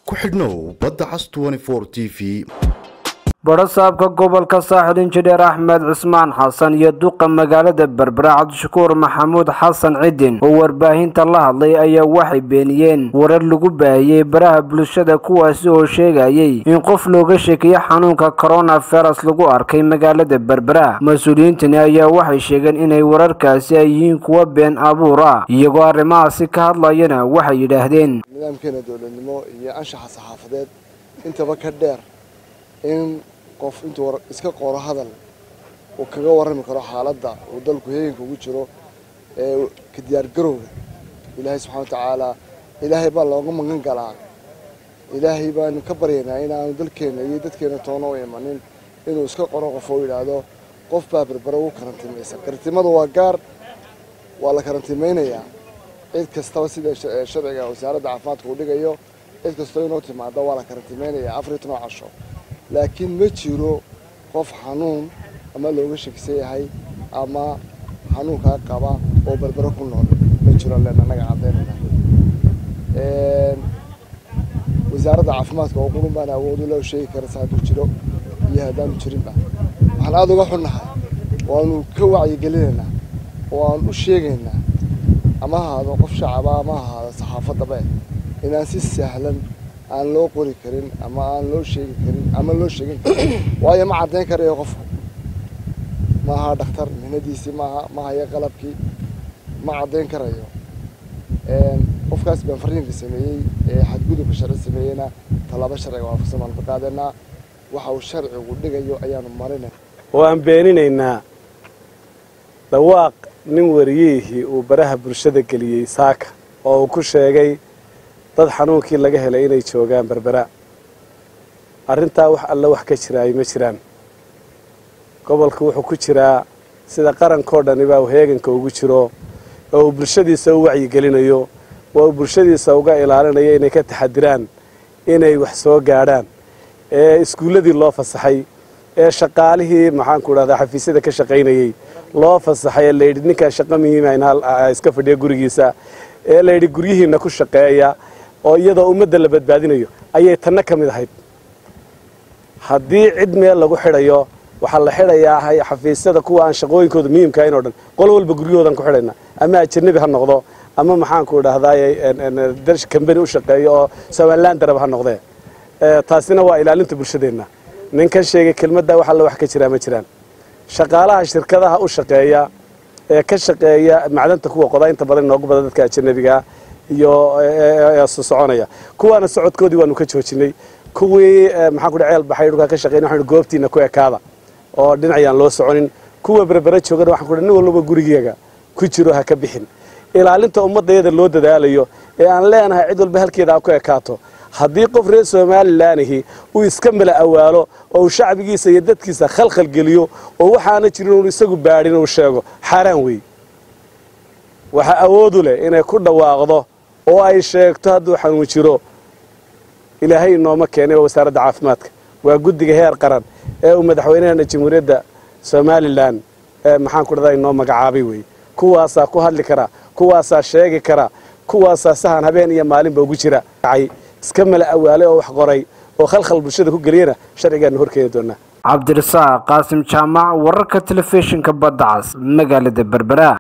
ku xidhnow badda cas t v badhasaabka gobolka saaxil injineer axmed cismaan xasan iyo duqa magaalada berbera cabdishakuur maxamuud xasan cidin oo warbaahinta la hadlay ayaa waxay beeniyeen warar lagu baahiyey baraha bulshada kuwaasi oo sheegayay in qof looga sheekeeyo xanuunka coronavirus lagu arkay magaalada berbera mas-uuliyiintani ayaa waxay sheegeen inay wararkaasi ay yihiin kuwa been abuur ah iyagoo arrimahaasi ka hadlayana waxay yidhaahdeen nidaamkeena dowladnimo iyo anshaxa saxaafadeed intaba ka dheer in qof intuu iska qoro hadal uu kaga warrami karo xaaladda uu dalku heeganka ugu jiro ee ka diyaargarowga ilaahay subxana wa tacaala ilaahay baa looga magan galaa ilaahay baanu ka baryaynaa inaanu dalkeenna iyo dadkeena toona u imanin inuu iska qoro qof oo yidhaahdo qof baa berbera ugu karantiimaysa karantiimadu waa gaar waa la karantiimaynayaa cid kastaba sida sharciga wasaaradda caafimaadka uu dhigayo cid kastoo inoo timaada waa la karantiimaynayaa afar iyo toban casho laakiin ma jiro qof xanuun ama looga shakisan yahay ama xanuunkaa qaba oo berbero ku nool ma jiro len annaga caddaynayna wasaaradda caafimaadka oo qurun baan awood uloo sheegi karasa hadduu jiro iyo haddaanu jirinba waxaan aada uga xunnahay waanu ka wacyigelinaynaa oo aan u sheegaynaa ama ahaado qof shacaba ama ahaado saxaafaddaba inaan si sahlan aan loo qori karin ama aan loo sheegi karin ama loo sheegin karin waayo ma caddayn karayo qofku ma aha dhakhtar mihnadiisii maaha ma haya qalabkii ma caddayn karayo qofkaas baan fariinka sameeyey ee xadgudubka sharci sameeyeyna tallaabo sharciga waafaqsan baanu ka qaadanaa waxa uu sharcigu dhigayo ayaanu marinay oo aan beeninaynaa dhawaaq nin wariyihii uu baraha bulshada geliyey saaka oo uu ku sheegay dad xanuunkii laga helay inay joogaan berbera arrintaa wax alle wax ka jiraay ma jiraan gobolku wuxuu ku jiraa sida qarankoo dhanibaa uu heeganka ugu jiro oo uu bulshadiisa u wacyigelinayo oo uu bulshadiisa uga ilaalinayo inay ka taxadiraan inay wax soo gaadhaan ee iskuulladii loo fasaxay ee shaqaalihii maxaanku dhahdaa xafiisyada ka shaqaynayey loo fasaxay ee layidhi ninkaa shaqo muhiima in iska fadhiya gurigiisa ee layidhi guryihiina ku shaqeeya oo iyadoo ummadda la badbaadinayo ayay tanna ka mid ahayd haddii cid meel lagu xidhayo waxaa la xidhayaa xafiisyada kuwa aan shaqooyinkooda muhiimka ahayn o dhan qolo walba guryahoodan ku xidhayna ama ajanabi ha noqdo ama maxaanku dhahdaay kambani u shaqeeyo oo somalilan darab ha noqdee taasina waa ilaalinta bulshadeenna ninkan sheegay kelmaddaa wax alla wax ka jiraa ma jiraan shaqaalaha shirkadaha u shaqeeya ee ka shaqeeya macdanta kuwa qodaa inta badan inoogu badan dadka ajanabigaa iyo soconaya kuwaana socodkoodii waanu ka joojinay kuwii maxaan ku ceel baxay dhulkaa ka shaqeyn waxaan goobtiina ku ekaada oo dhinacayaan loo soconin kuwa berbera joogana waxaan ku nin walba gurigeega ku jiro ha ka bixin ilaalinta ummadayada loo dadaalayo ee aan leenahay cid walba halkeeda ha ku ekaato haddii qof reer somalilaanihi uu iska mala awaalo oo uu shacbigiisa iyo dadkiisa khalkhal geliyo oo waxaana jirin uun isagu baadhin uu sheego xaaraan wey waxaa awoodu leh inay ku dhawaaqdo oo ay sheegto hadduu xanuun jiro ilaahay inooma keenay waa wasaaradda caafimaadka waa guddiga heer qaran ee uu madaxweynaheena jamhuuriyadda somalilan ee maxaanku dhahdaa inoo magacaabay wey kuwaasaa ku hadli kara kuwaasaa sheegi kara kuwaasaa sahan habeen iyo maalinba ugu jira iska mala awaalay oo wax qoray oo khalkhal bulshada ku geliyana sharcigaanu horkeeni doonaa cabdirasaaq qaasim jaamac wararka telefishinka badda cas magaalada berbera